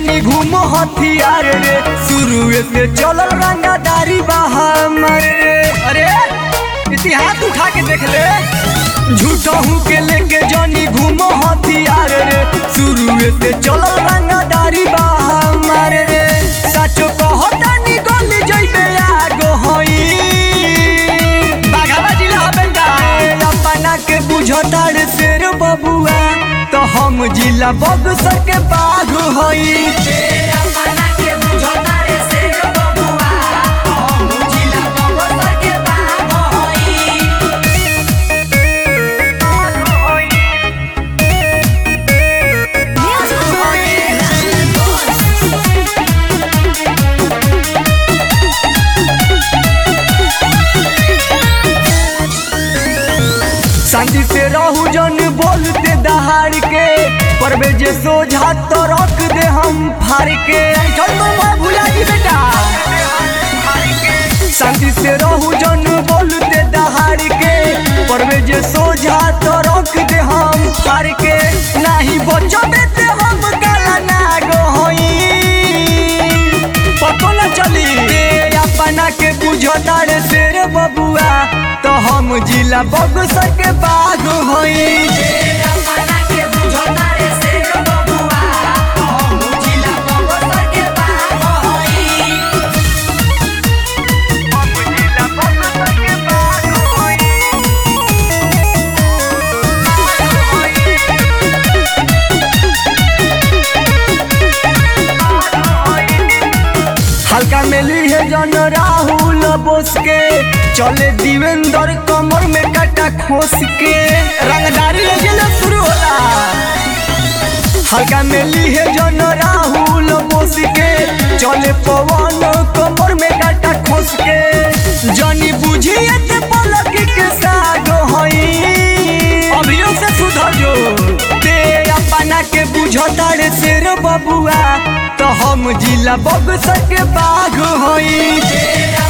जनी घूमो हथियार रे शुरू से चलल रंगादारी बहामर रे अरे इतिहास उठा के देख ले झूठा हूँ के लेके जनी घूमो हथियार रे शुरू से चलल रंगादारी बहामर रे सचो कहतानी गली जइबे आगो होई बाघावा जिला बेटा अपना के बुझता रे शेर बबुआ तो हम जिला बक्सर के बाघ होई अपना के बुझता रे शेर बबुआ हम जिला बक्सर के बाघ होई शांति से रहू जन बोलते दहाड़ के परवे जे सोझा तो रख दे हम फाड़ के चल तो मैं भुला जी बेटा शांति से रहू जन बोलते दहाड़ के परवे जे सोझा तो रख दे हम फाड़ के नहीं बचबे ते हम काला नाग होई पतो न चली ए अपना के बुझता रे शेर बबुआ तो हम जिला बक्सर के बाघ होई अपना के बुझता रे शेर बबुआ हम जिला बक्सर के बाघ होई हल्का में ली है जन राहुल बोस के चले दिवेंद्र कमर में काटा खोस के रंगदारी लगे शुरू होला हल्का में ली है जन राहुल बोस के चले पवन कमर में काटा खोस के जनी बुझिए ते पलक के साग होई अभियो से सुधर जो ते अपना के बुझता रे शेर बबुआ तो हम जिला बक्सर के बाघ होई